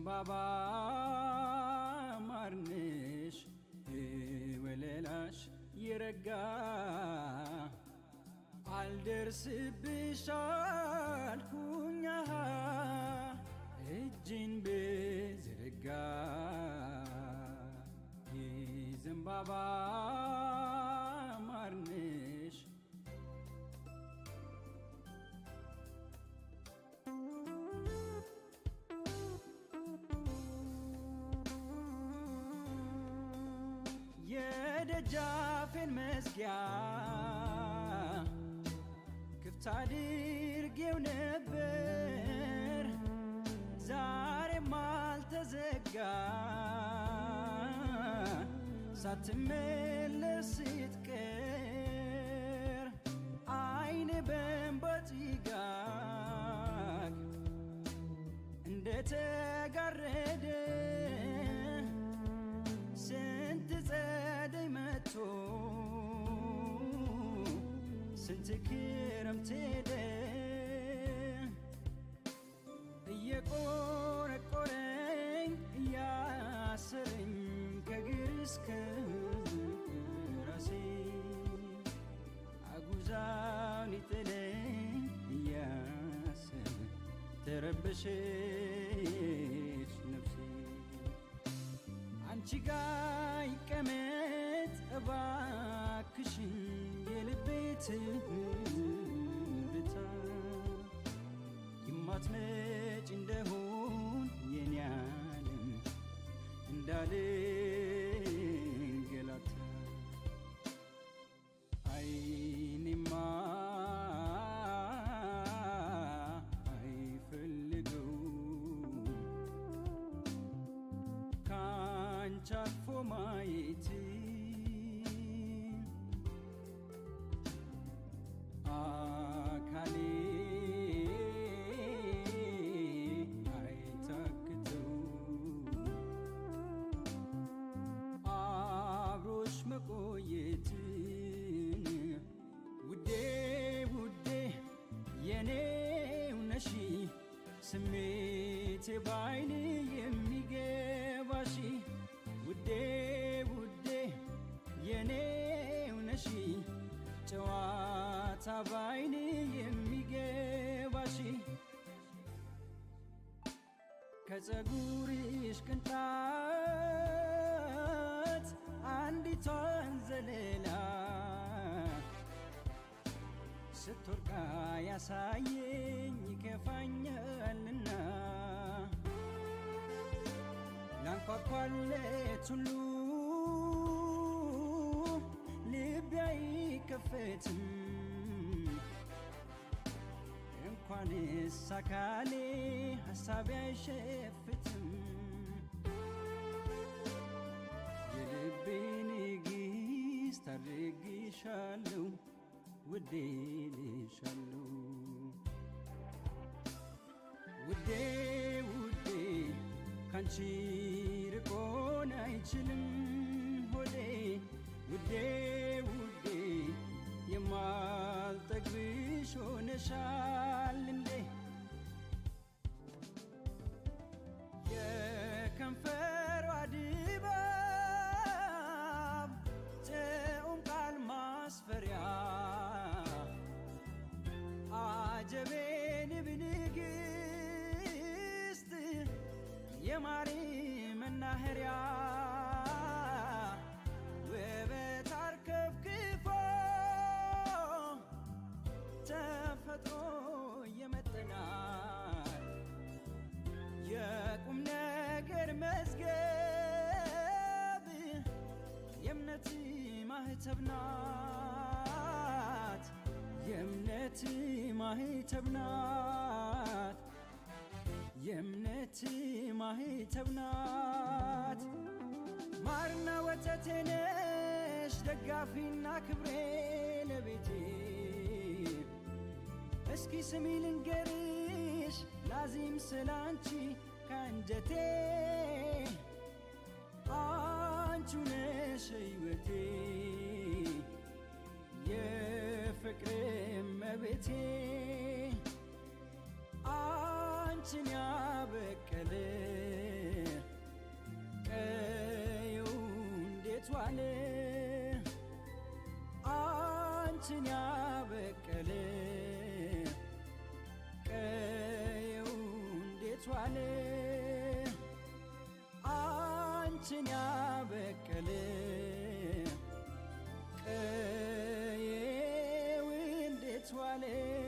የዘንባባ ማርንሽ ወለላሽ ይረጋ አልደርስብሽ አልኩኛ እጅን ብዝርጋ የዘንባባ ማርንሽ የደጃፌን መዝጊያ ክፍት አድርጌው ነበር ዛሬም አልተዘጋ ሳትመለስ ስትቀር አይኔ በእንባ ጭጋግ እንደተጋረደ ስንት ጸደይ መጥቶ ስንት ክረምት ሄደ እየቆረቆረኝ እያሰረኝ ከግር እስከ ራሴ አጉዛውን ይጥለኝ እያሰበ ተረበሸች ነፍሴ አንቺ ጋ ይቀመጥ እባክሽን የልቤ ትርታ የማትመጭ እንደሆን የኔ ዓለም እንዳልንገላታ አይኔማ አይፈልገው ካንቺ አልፎ ማየት አካሌ አይታክተው አብሮሽ መቆየትን ውዴ ውዴ የኔው ነሺ ስሜቴ ባይን የሚገባሽ ውዴ ውዴ የኔው ነሺ ጨዋታ ባይን የሚገባሽ ከፀጉርሽ ቅንጣት አንዲቷን ዘለላ ስትወርቃ ያሳየኝ ይከፋኛልና ላንኳኳለት ሁሉ ልቤ አይከፈትም እንኳንስ አካሌ ሐሳቤ አይሸፍትም የልቤ ንግሥት አድርግሻለሁ ውዴ ልሻለሁ ውዴ ውዴ ካንቺ ርቆን አይችልም ሆዴ ውዴ ውዴ የማልጠግብሽ ሆነሻል እንዴ የከንፈሯ ድባብ ጥዑም ቃል ማስፈሪያ አጀቤን ብንግስት የማሪ መናኸሪያ ውበት አርከፍክፎ ተፈጥሮ የመጠናት የቁም ነገር መዝገብ የእምነት ማህተብ ናት የእምነት ማህተብ ናት የእምነት ማህተብ ናት ማርና ወተቴ ነሽ ደጋፊና ክብሬ ለቤቴ እስኪ ስሚ ልንገርሽ ላዚም ስላንቺ ከአንጀቴ አንቺ ነሽ ሕይወቴ የፍቅር እመቤቴ አንቺን ያበቀለ እንዴት ዋለ አንቺን ያበቀለ ቀየው እንዴት ዋለ አንቺን ያበቀለ ቀየው እንዴት ዋለ